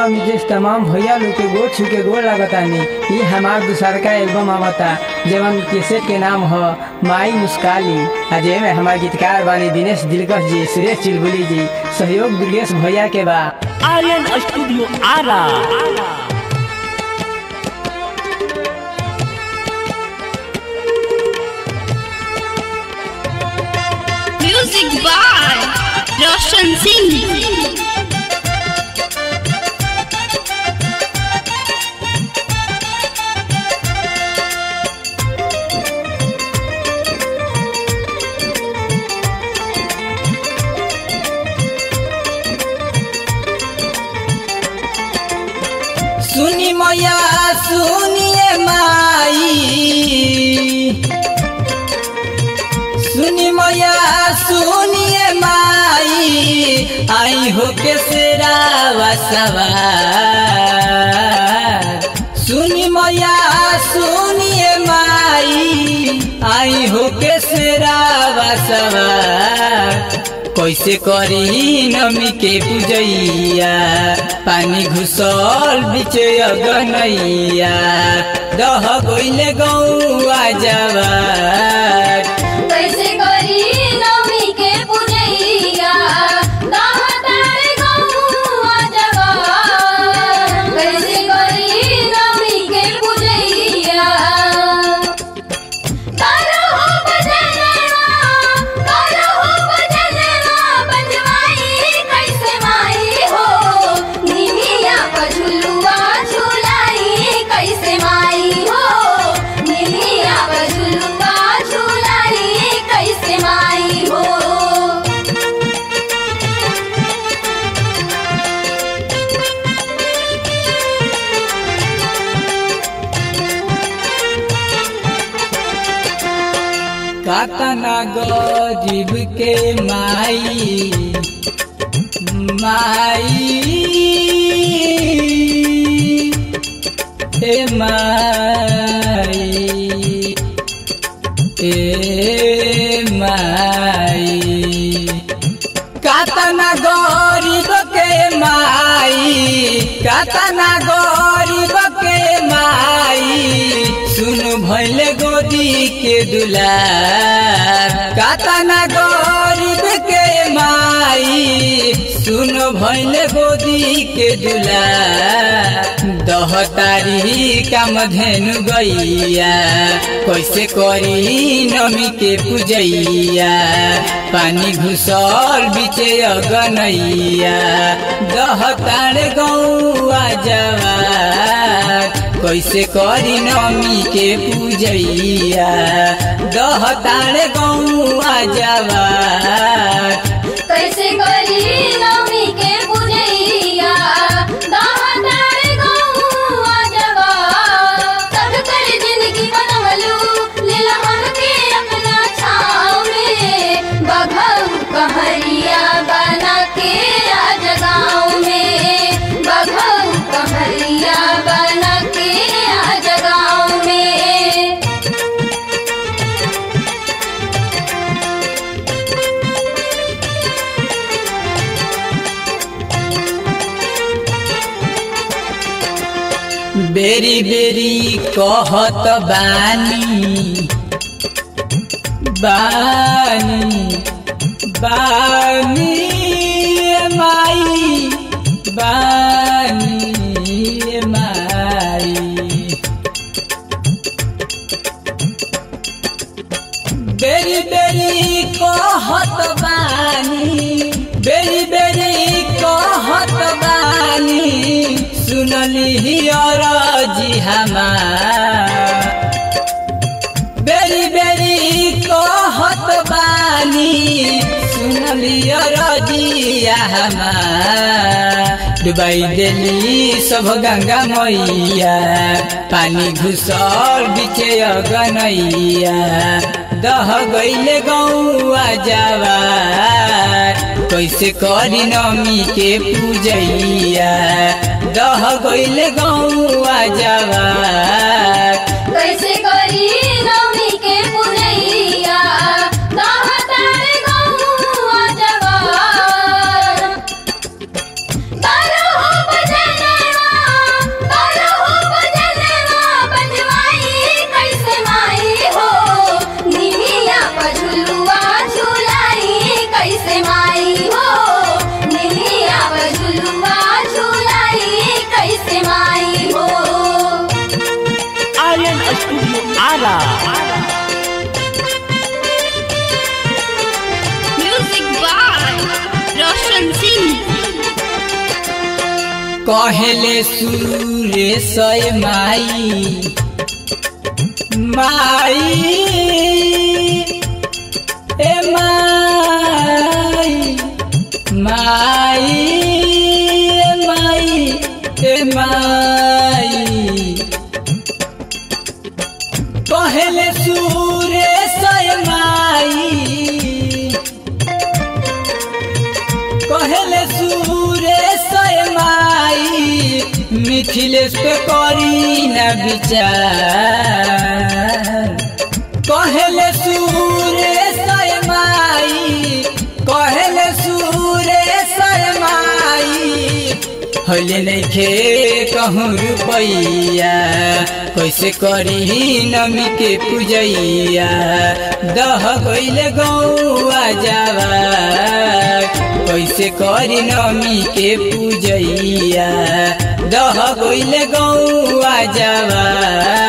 मिजेश तमाम भैया लोग के गोड़ छू के गोड़ लगतानी ये हमार दूसर का एल्बम आवता जवन कैसेट के नाम ह माई मुस्काली आ जेमे हमार गीतकार बानी दिनेश दिलकश जी सुरेश चिलबुली जी सहयोग दुर्गेश भैया के बा Aryan studio Ara music by Roshan Singh सुनी मैया सुनिए माई सुनी मैया सुनिए माई आई हो के सेरावा सवार सुनी मैया सुनिए माई आई हो के सेरावा सवार कैसे करी नमी के पूजैया पानी घुसल बीच अगनैया दह गइले गौआ जवार कैसे करी नवमी के पूजैया दातार गौआ जवान कैसे करी नवमी के पूजैया करो हो भजनवा करो हो भजनवा बजवाई कैसे माई हो निमिया पझुलुआ झुलाई कैसे माई हो निमिया पझुलुआ झुलाई कैसे माई हो कातना गरीब के माई माई हे माई हे माई कातना गरीब के माई कातना गरीब के माई सुन भैले गोदी के दुलार कातना गरीब के माई सुन भैले गोदी के दुलार दहतारी काम धेनु गैया कैसे करी नमी के पूजैया पानी घुसल बीचे अगनैया दहतार गौआ जवार कैसे करी नमी के पूजैया दहतार गौआ जवार कैसे करी नवमी के पूजैया दातार गौआ जवान तब कर जिंदगी बनवलू लीला हमके अपना छाँव में बघऊ कहरिया बना के आज गाँव में बघऊ कहरिया बना के आज गाँव में बेरी बेरी कहत बानी बानी बानी ए माई बानी ए माई बेरी बेरी कहत बानी बेरी बेरी कहत बानी सुनली अरजी हमार बेरी बेरी कहत बानी सुनली रजिया हमार डुबाई देली सब गंगा मैया पानी घुसल बिचे अगनैया दह गईले गौआ जवार कैसे करी नमी के पूजैया दह गईले गौआ जवार कैसे करी नवमी के पूजैया दातार गौआ जवान करो हो भजनवा studio Ara music by Roshan Singh कहले सुरेश माई माई ए माई माई ए माई ए माई कहले सुरेश माई कहले सुरेश माई मिथिलेश पे करी न विचार कहले सुरेश माई कहले सुरेश माई हले नइखे कहूँ रुपैया कैसे करी नमी के पूजैया दह गइले गौआ जावा कैसे करी नमी के पूजैया दह गइले गौआ जावा